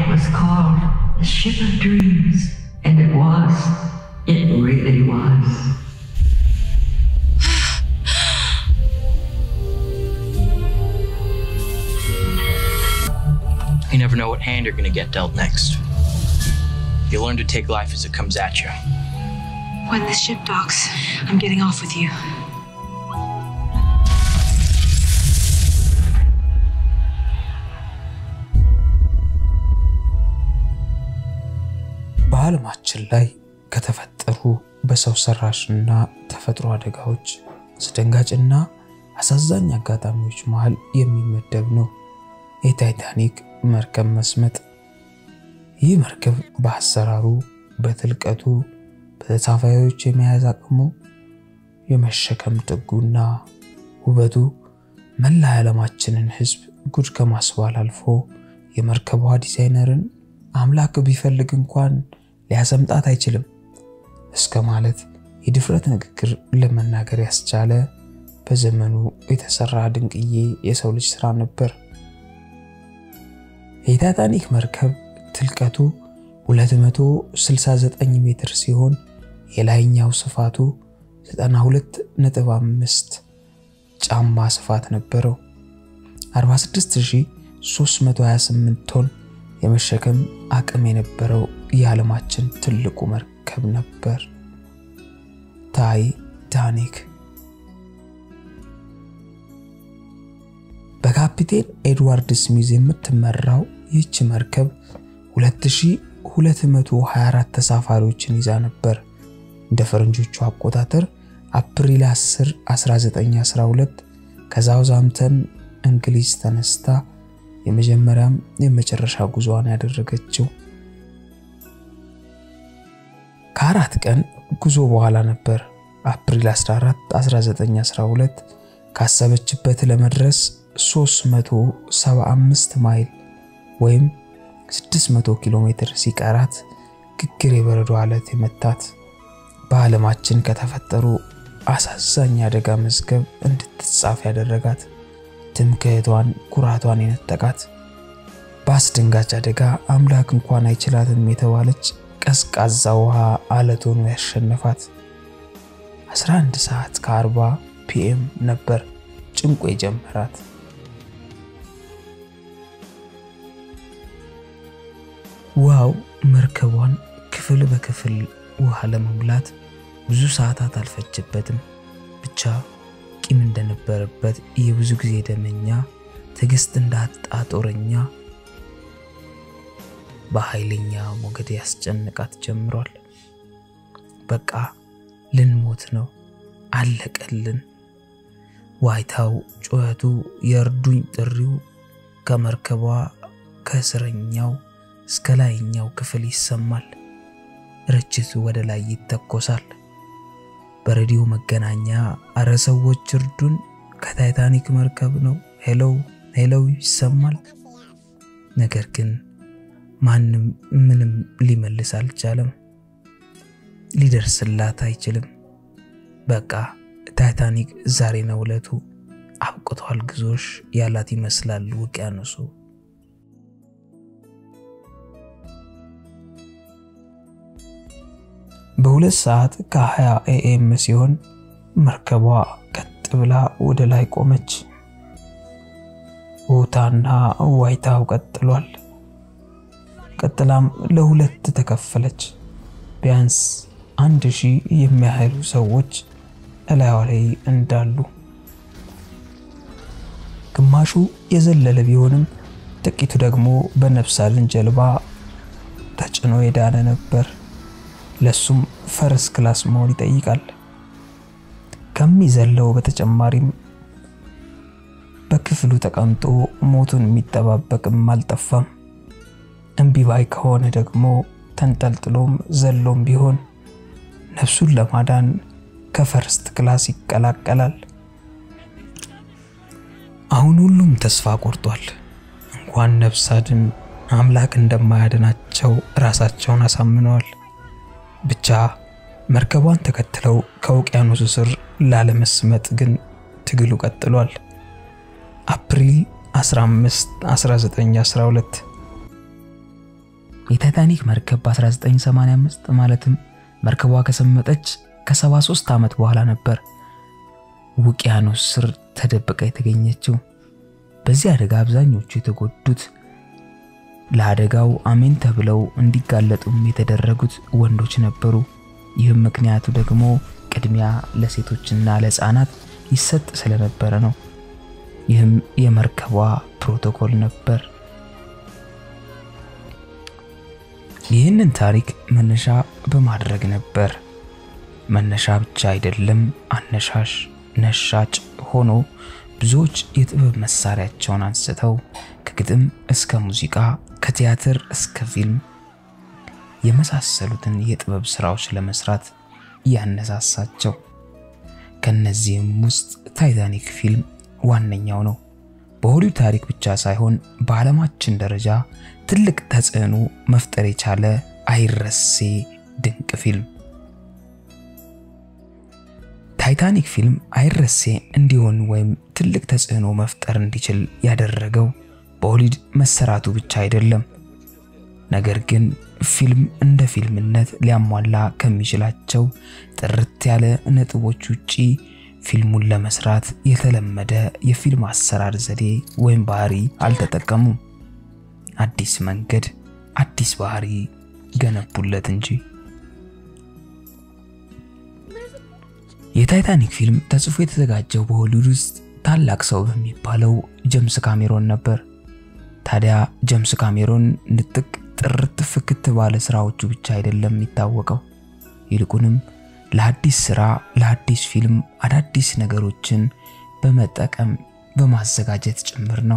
It was called the Ship of Dreams. And it was. It really was. You never know what hand you're gonna get dealt next. You learn to take life as it comes at you. When the ship docks, I'm getting off with you. በዓለማችን ላይ ከተፈጠሩ በሰው ሰራሽና ተፈጥሮ አደጋዎች አስደንጋጭና አሳዛኝ አጋጣሚዎች መሃል የሚመደብ ነው የታይታኒክ መርከብ መስመጥ። ይህ መርከብ በአሰራሩ፣ በጥልቀቱ፣ በተሳፋሪዎች የመያዝ አቅሙ፣ የመሸከም ጥጉና ውበቱ መላ የዓለማችንን ሕዝብ ጉድ ከማስባል አልፎ የመርከቧ ዲዛይነርን አምላክ ቢፈልግ እንኳን ሊያሰምጣት አይችልም እስከ ማለት የድፍረት ንግግር ለመናገር ያስቻለ በዘመኑ የተሰራ ድንቅዬ የሰው ልጅ ስራ ነበር። የታይታኒክ መርከብ ትልቀቱ 269 ሜትር ሲሆን የላይኛው ስፋቱ 92.5 ጫማ ስፋት ነበረው። 46328 ቶን የመሸከም አቅም የነበረው የዓለማችን ትልቁ መርከብ ነበር ታይታኒክ። በካፒቴን ኤድዋርድ ስሚዝ የምትመራው ይህች መርከብ 2224 ተሳፋሪዎችን ይዛ ነበር። እንደ ፈረንጆቹ አቆጣጠር አፕሪል 10 1912 ከሳውዛምተን እንግሊዝ ተነስታ የመጀመሪያም የመጨረሻ ጉዞዋን ያደረገችው ከአራት ቀን ጉዞ በኋላ ነበር አፕሪል 14 1912 ካሰበችበት ለመድረስ 375 ማይል ወይም 600 ኪሎ ሜትር ሲቀራት ግግር የበረዶ አለት የመታት በዓለማችን ከተፈጠሩ አሳዛኝ አደጋ መዝገብ እንድትጻፍ ያደረጋት ትምክህቷን ኩራቷን የነጠቃት በአስደንጋጭ አደጋ አምላክ እንኳን አይችላትም የተባለች ቀዝቃዛ ውሃ አለት ሆኖ ያሸነፋት 11 ሰዓት ከ40 ፒኤም ነበር ጭንቆ የጀመራት። ውሃው መርከቧን ክፍል በክፍል ውሃ ለመሙላት ብዙ ሰዓታት አልፈጀበትም። ብቻ ቂም እንደነበረበት የብዙ ጊዜ ደመኛ ትዕግስት እንዳጣ ጦረኛ በኃይለኛ ሞገድ ያስጨንቃት ጀምሯል። በቃ ልንሞት ነው፣ አለቀልን። ዋይታው፣ ጩኸቱ፣ የእርዱኝ ጥሪው ከመርከቧ ከእስረኛው እስከ ላይኛው ክፍል ይሰማል። ርችቱ ወደ ላይ ይተኮሳል። በሬዲዮ መገናኛ አረ ሰዎች እርዱን፣ ከታይታኒክ መርከብ ነው፣ ሄለው ሄለው ይሰማል። ነገር ግን ማንም ምንም ሊመልስ አልቻለም። ሊደርስላት አይችልም። በቃ ታይታኒክ ዛሬ ነው ዕለቱ፣ አብቅቷል ግዞሽ ያላት ይመስላል ውቅያኖሱ። በሁለት ሰዓት ከ20 ኤኤም ሲሆን መርከቧ ቀጥ ብላ ወደ ላይ ቆመች። ውታና ዋይታው ቀጥሏል። ቀጥላም ለሁለት ተከፈለች። ቢያንስ አንድ ሺህ የሚያህሉ ሰዎች እላዩ ላይ እንዳሉ ግማሹ የዘለለ ቢሆንም ጥቂቱ ደግሞ በነፍስ አድን ጀልባ ተጭኖ የዳነ ነበር። ለሱም ፈረስ ክላስ መሆን ይጠይቃል። ከሚዘለው በተጨማሪም በክፍሉ ተቀምጦ ሞቱን የሚጠባበቅም አልጠፋም። እምቢ ባይ ከሆነ ደግሞ ተንጠልጥሎም ዘሎም ቢሆን ነፍሱን ለማዳን ከፈርስት ክላስ ይቀላቀላል። አሁን ሁሉም ተስፋ ቆርጧል። እንኳን ነፍስ አድን አምላክ እንደማያድናቸው ራሳቸውን አሳምነዋል። ብቻ መርከቧን ተከትለው ከውቅያኖሱ ስር ላለመስመጥ ግን ትግሉ ቀጥሏል። አፕሪል 15 1912 የታይታኒክ መርከብ በ1985 ማለትም መርከቧ ከሰመጠች ከ73 ዓመት በኋላ ነበር ውቅያኖስ ስር ተደብቃ የተገኘችው። በዚህ አደጋ አብዛኞቹ የተጎዱት ለአደጋው አሜን ተብለው እንዲጋለጡም የተደረጉት ወንዶች ነበሩ። ይህም ምክንያቱ ደግሞ ቅድሚያ ለሴቶችና ለሕፃናት ይሰጥ ስለነበረ ነው። ይህም የመርከቧ ፕሮቶኮል ነበር። ይህንን ታሪክ መነሻ በማድረግ ነበር። መነሻ ብቻ አይደለም፣ አነሻሽ ነሻጭ ሆኖ ብዙዎች የጥበብ መሳሪያቸውን አንስተው ከግጥም እስከ ሙዚቃ ከቲያትር እስከ ፊልም የመሳሰሉትን የጥበብ ስራዎች ለመስራት ያነሳሳቸው። ከነዚህም ውስጥ ታይታኒክ ፊልም ዋነኛው ነው። በሆሊውድ ታሪክ ብቻ ሳይሆን በዓለማችን ደረጃ ትልቅ ተጽዕኖ መፍጠር የቻለ አይረሴ ድንቅ ፊልም። ታይታኒክ ፊልም አይረሴ እንዲሆን ወይም ትልቅ ተጽዕኖ መፍጠር እንዲችል ያደረገው በሆሊውድ መሰራቱ ብቻ አይደለም። ነገር ግን ፊልም እንደ ፊልምነት ሊያሟላ ከሚችላቸው ጥርት ያለ ነጥቦች ውጪ ፊልሙን ለመስራት የተለመደ የፊልም አሰራር ዘዴ ወይም ባህሪ አልተጠቀሙም። አዲስ መንገድ፣ አዲስ ባህሪ ገነቡለት እንጂ። የታይታኒክ ፊልም ተጽፎ የተዘጋጀው በሆሊውድ ውስጥ ታላቅ ሰው በሚባለው ጀምስ ካሜሮን ነበር። ታዲያ ጀምስ ካሜሮን ንጥቅ ጥርት ፍክት ባለ ስራዎቹ ብቻ አይደለም የሚታወቀው። ይልቁንም ለአዲስ ስራ ለአዲስ ፊልም አዳዲስ ነገሮችን በመጠቀም በማዘጋጀት ጭምር ነው።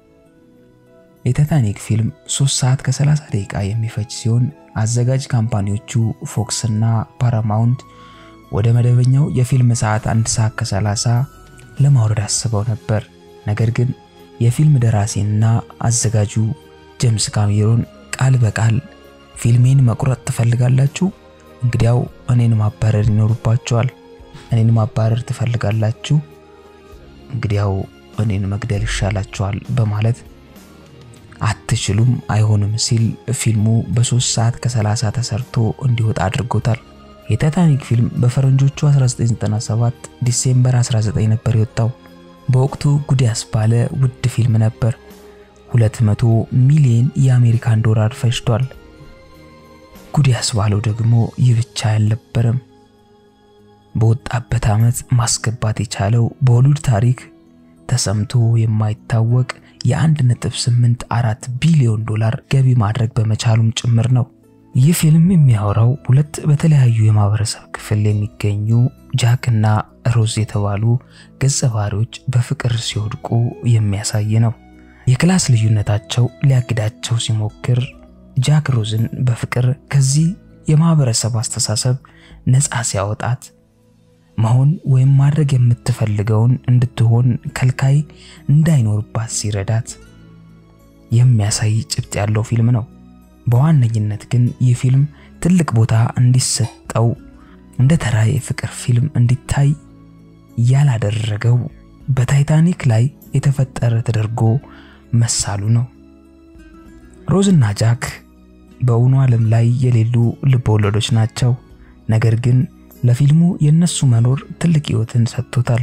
የታይታኒክ ፊልም 3 ሰዓት ከ30 ደቂቃ የሚፈጅ ሲሆን አዘጋጅ ካምፓኒዎቹ ፎክስ እና ፓራማውንት ወደ መደበኛው የፊልም ሰዓት 1 ሰዓት ከ30 ለማውረድ አስበው ነበር። ነገር ግን የፊልም ደራሲና አዘጋጁ ጄምስ ካሜሮን ቃል በቃል ፊልሜን መቁረጥ ትፈልጋላችሁ? እንግዲያው እኔን ማባረር ይኖርባችኋል። እኔን ማባረር ትፈልጋላችሁ? እንግዲያው እኔን መግደል ይሻላችኋል በማለት አትችሉም፣ አይሆንም ሲል ፊልሙ በ3 ሰዓት ከ30 ተሰርቶ እንዲወጣ አድርጎታል። የታይታኒክ ፊልም በፈረንጆቹ 1997 ዲሴምበር 19 ነበር የወጣው። በወቅቱ ጉድ ያስባለ ውድ ፊልም ነበር። 200 ሚሊዮን የአሜሪካን ዶላር ፈጅቷል። ጉድ ያስባለው ደግሞ ይህ ብቻ አልነበረም። በወጣበት ዓመት ማስገባት የቻለው በሆሊውድ ታሪክ ተሰምቶ የማይታወቅ የ1.84 ቢሊዮን ዶላር ገቢ ማድረግ በመቻሉም ጭምር ነው። ይህ ፊልም የሚያወራው ሁለት በተለያዩ የማህበረሰብ ክፍል የሚገኙ ጃክ እና ሮዝ የተባሉ ገጸ ባህሪዎች በፍቅር ሲወድቁ የሚያሳይ ነው። የክላስ ልዩነታቸው ሊያግዳቸው ሲሞክር ጃክ ሮዝን በፍቅር ከዚህ የማህበረሰብ አስተሳሰብ ነፃ ሲያወጣት መሆን ወይም ማድረግ የምትፈልገውን እንድትሆን ከልካይ እንዳይኖርባት ሲረዳት የሚያሳይ ጭብጥ ያለው ፊልም ነው። በዋነኝነት ግን ይህ ፊልም ትልቅ ቦታ እንዲሰጠው እንደ ተራ የፍቅር ፊልም እንዲታይ ያላደረገው በታይታኒክ ላይ የተፈጠረ ተደርጎ መሳሉ ነው። ሮዝና ጃክ በእውኑ ዓለም ላይ የሌሉ ልበወለዶች ናቸው። ነገር ግን ለፊልሙ የነሱ መኖር ትልቅ ሕይወትን ሰጥቶታል።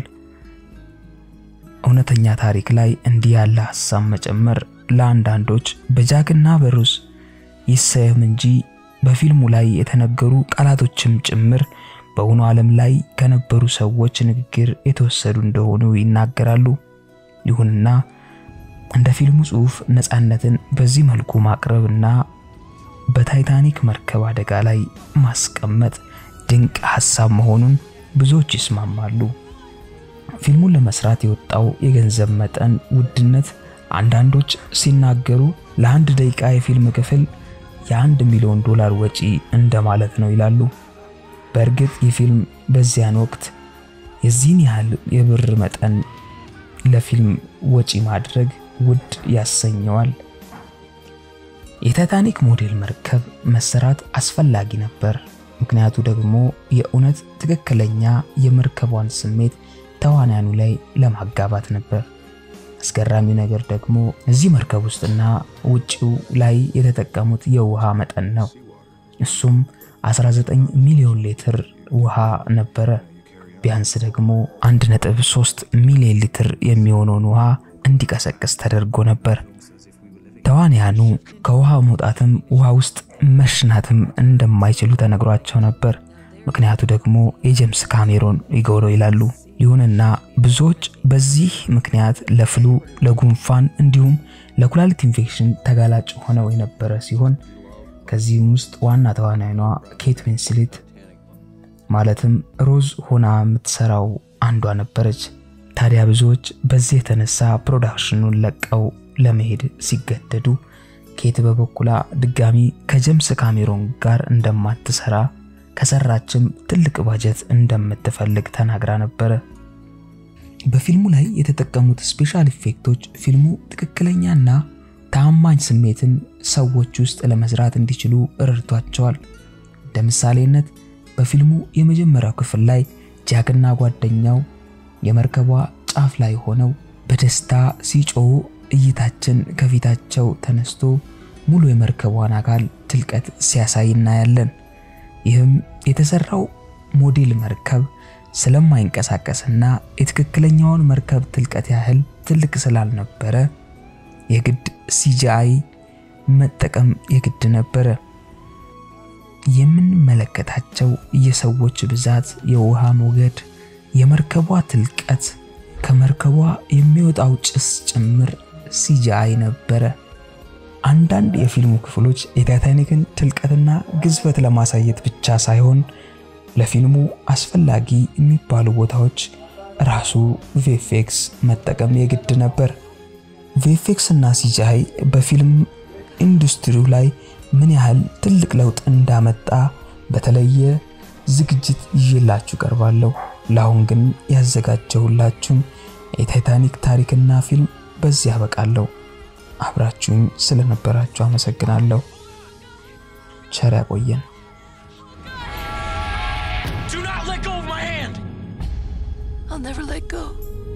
እውነተኛ ታሪክ ላይ እንዲህ ያለ ሐሳብ መጨመር ለአንዳንዶች በጃክና በሮዝ ይሰየም እንጂ በፊልሙ ላይ የተነገሩ ቃላቶችም ጭምር በእውኑ ዓለም ላይ ከነበሩ ሰዎች ንግግር የተወሰዱ እንደሆኑ ይናገራሉ። ይሁንና እንደ ፊልሙ ጽሑፍ ነፃነትን በዚህ መልኩ ማቅረብና በታይታኒክ መርከብ አደጋ ላይ ማስቀመጥ ድንቅ ሐሳብ መሆኑን ብዙዎች ይስማማሉ። ፊልሙን ለመስራት የወጣው የገንዘብ መጠን ውድነት አንዳንዶች ሲናገሩ ለአንድ ደቂቃ የፊልም ክፍል የአንድ ሚሊዮን ዶላር ወጪ እንደማለት ነው ይላሉ። በእርግጥ ይህ ፊልም በዚያን ወቅት የዚህን ያህል የብር መጠን ለፊልም ወጪ ማድረግ ውድ ያሰኘዋል። የታይታኒክ ሞዴል መርከብ መሰራት አስፈላጊ ነበር። ምክንያቱ ደግሞ የእውነት ትክክለኛ የመርከቧን ስሜት ተዋናያኑ ላይ ለማጋባት ነበር። አስገራሚው ነገር ደግሞ እዚህ መርከብ ውስጥና ውጪው ላይ የተጠቀሙት የውሃ መጠን ነው። እሱም 19 ሚሊዮን ሊትር ውሃ ነበረ። ቢያንስ ደግሞ 1.3 ሚሊዮን ሊትር የሚሆነውን ውሃ እንዲቀሰቅስ ተደርጎ ነበር። ተዋንያኑ ከውሃ መውጣትም ውሃ ውስጥ መሽናትም እንደማይችሉ ተነግሯቸው ነበር። ምክንያቱ ደግሞ የጄምስ ካሜሮን ኢጎ ነው ይላሉ። ይሁንና ብዙዎች በዚህ ምክንያት ለፍሉ፣ ለጉንፋን እንዲሁም ለኩላሊት ኢንፌክሽን ተጋላጭ ሆነው የነበረ ሲሆን ከዚህም ውስጥ ዋና ተዋናይኗ ኬት ዊንስሌት ማለትም ሮዝ ሆና የምትሰራው አንዷ ነበረች። ታዲያ ብዙዎች በዚህ የተነሳ ፕሮዳክሽኑን ለቀው ለመሄድ ሲገደዱ ኬት በበኩላ ድጋሚ ከጀምስ ካሜሮን ጋር እንደማትሰራ ከሰራችም ትልቅ ባጀት እንደምትፈልግ ተናግራ ነበረ። በፊልሙ ላይ የተጠቀሙት ስፔሻል ኢፌክቶች ፊልሙ ትክክለኛና ታማኝ ስሜትን ሰዎች ውስጥ ለመስራት እንዲችሉ ረድቷቸዋል። እንደ ምሳሌነት በፊልሙ የመጀመሪያው ክፍል ላይ ጃክና ጓደኛው የመርከቧ ጫፍ ላይ ሆነው በደስታ ሲጮሁ እይታችን ከፊታቸው ተነስቶ ሙሉ የመርከቧን አካል ትልቀት ሲያሳይ እናያለን። ይህም የተሰራው ሞዴል መርከብ ስለማይንቀሳቀስና የትክክለኛውን መርከብ ትልቀት ያህል ትልቅ ስላልነበረ የግድ ሲጂአይ መጠቀም የግድ ነበረ። የምንመለከታቸው የሰዎች ብዛት፣ የውሃ ሞገድ፣ የመርከቧ ትልቀት፣ ከመርከቧ የሚወጣው ጭስ ጭምር ሲጂአይ ነበረ። አንዳንድ የፊልሙ ክፍሎች የታይታኒክን ትልቀትና ግዝፈት ለማሳየት ብቻ ሳይሆን ለፊልሙ አስፈላጊ የሚባሉ ቦታዎች ራሱ ቪኤፍኤክስ መጠቀም የግድ ነበር። ቪኤፍኤክስ እና ሲጂአይ በፊልም ኢንዱስትሪው ላይ ምን ያህል ትልቅ ለውጥ እንዳመጣ በተለየ ዝግጅት ይዤላችሁ ቀርባለሁ። ለአሁን ግን ያዘጋጀሁላችሁን የታይታኒክ ታሪክና ፊልም በዚህ ያበቃለሁ። አብራችሁኝ ስለነበራችሁ አመሰግናለሁ። ቸር ያቆየን። Do not let go of my hand! I'll never let go.